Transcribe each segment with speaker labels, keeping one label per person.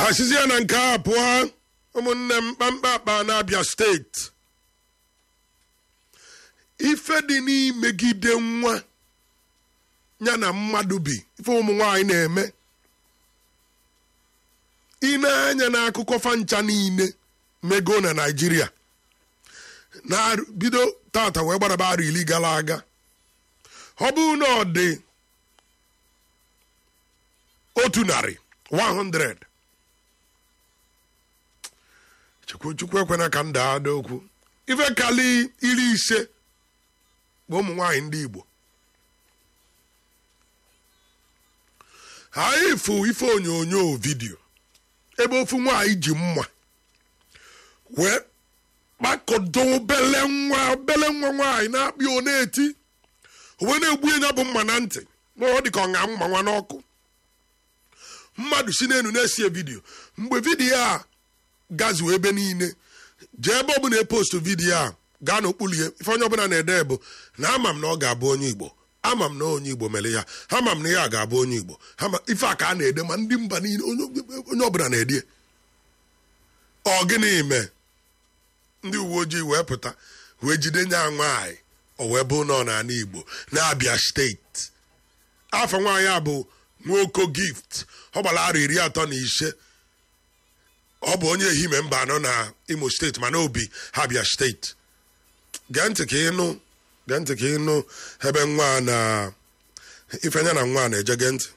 Speaker 1: asizie na nke a pụọ ụmụnne m kpamkpa akpa na-abịa steeti ife dị n'imegide nwa ya na mmadụ bi ife ụmụ nwaanyị na-eme ị na-anya n'akụkọ fancha niile mego na naijiria na bido tata wee gbaraba arụ iri gara aga ọ bụrụ na ọ dị otu narị 100 chukwu chukwu ekwena ka m daa ada okwu ife kali iri ise bụ ụmụ nwaanyị ndị igbo anyị fụ ife onyonyo vidio ebe ofu nwaanyị ji mma wee kpakọdo obele nwa obele nwa nwaanyị na-akpị ọ na-eti wee na-egbu ya bụ mma na ntị na ọ dị ka ọ ṅa mma nwa n'ọkụ mmadụ si n'elu na-esi vidiyo mgbe vidiyo a gazuo ebe niile jee ebe ọbụla epostu vidiyo a gaa n'okpuru ya ife onye ọbụla na-ede bụ na ama m na ọ ga-abụ onye igbo ama m na onye igbo mere ya ama m na ya ga-abụ onye igbo ife a ka a na-ede ma ndị mba niile onye ọbụla na-ede ọ gịnị mee ndị uwe ojii wee pụta wee jide nya nwaanyị o wee bụ nọ n'ala igbo na-abịa steeti afọ nwaanyị a bụ nwoke gift ọ gbara arọ iri atọ na ise ọ bụ onye ehime mba anọ na imo steeti mana obi ha bịa steeti gee ntị ka ịnụ gee ntị ka ịnụ ebe nwa na ifenya na nwa na-eje gee ntị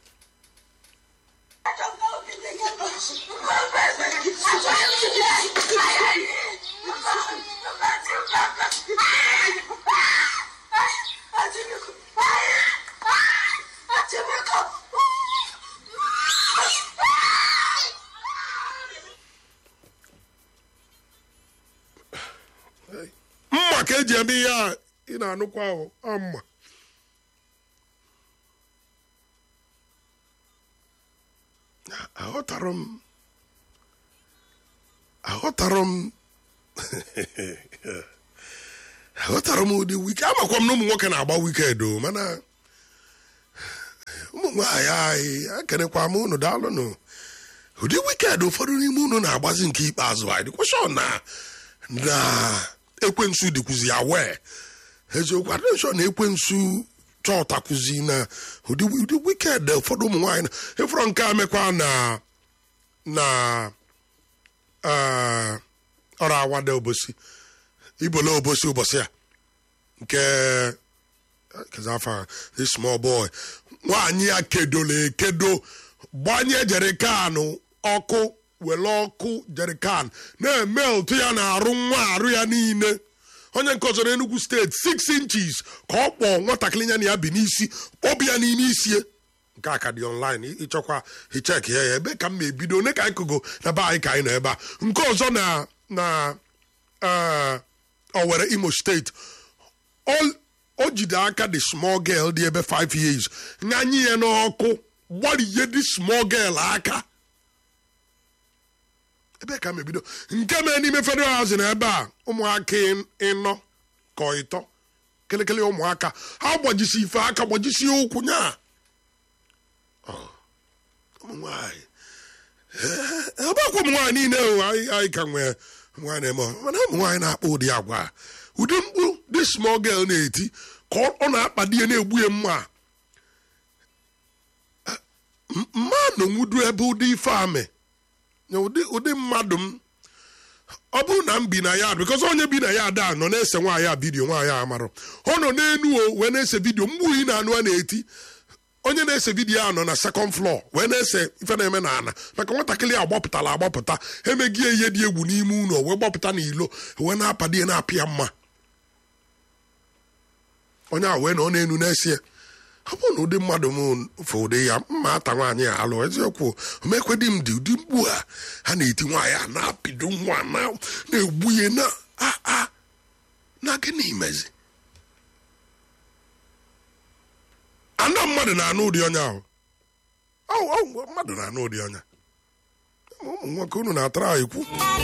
Speaker 1: mma ka eji eme ihe a ị na-anụkwa ahụ ọ mma aghọtara m aghọtara m aghọtara m ụdị wike amakwa m na ụmụ nwoke na-agba wiked o mana ụmụ nwaanyị anyị ekenekwa m unu daalụnụ ụdị wiked ụfọdụ n'ime unu na-agbazi nke ikpeazụ anyị dịkwashọ na na ekwensu dịkwuzi ya wee eziokwu adịshọ na ekwensu chọtakwuzi na ụdị ụdị wiked ụfọdụ ụmụ nwaanyị na ịfọrọ nke a mekwa na na ọrụ awada obosi ibola obosi ụbọchị a nke kezafa the small boy nwaanyị ya kedolo ekedo gbanye jerikanụ ọkụ were ọkụ jerikan na-eme otu ya na-arụ nwa arụ ya niile onye nke ọzọ n'Enugu steeti 6 inches ka ọ kpọọ nwatakịrị ya na ya bi n'isi kpọbụ ya n'ime isie nke a ka dị online ịchọkwa hichek ya ya ebe ka m ebido one ka anyị kụgo na be anyị ka anyị nọ ebe a nke ọzọ na na Owerri Imo steeti o jide aka the small girl dị ebe 5 years nyanye ya n'ọkụ gbariye the small girl aka ebe ka m ebido nke mere n'ime federal housing ebe a ụmụaka ịnọ ka ịtọ kelekele ụmụaka ha gbajisi ife aka gbajisi ụkwụ nya ụmụnwaanyị ebekwa ụmụ nwaanyị niile anyị ka nwee nwaanyị na-eme mana ụmụ nwaanyị na-akpọ ụdị agwa ụdị mkpu dị small girl na-eti ka ọ na-akpadi ya na-egbu ya mma mmanụ nwudu ebe ụdị ife amị ụdị mmadụ m ọ bụrụ na m bi na ya bikọz onye bi na ya ada nọ na-ese nwaanyị a vidiyo nwaanyị a marụ ọ nọ n'enu o wee na-ese vidiyo mgbu ị na-anụ a na-eti onye na-ese vidiyo a nọ na sekọnd flọọ wee na-ese ife na-eme na ana maka nwatakịrị agbapụtara agbapụta emeghị ihe dị egwu n'ime ụlọ wee gbapụta n'ilo wee na-apadi ya na-apịa mma onye a wee na ọ na-enu na-ese ọ bụrụ na ụdị mmadụ m fụ ụdị ya mma ata nwaanyị a alụ eziokwu mekwedị m dị ụdị mgbu a ha na-eti nwaanyị a na-apịdo nwa na-egbu ya na aa na gịnị mezi ana mmadụ na-anụ ụdị ọnya ahụ mmadụ na-anụ ụdị ọnya ụmụ nwoke unu na-atara ha ekwu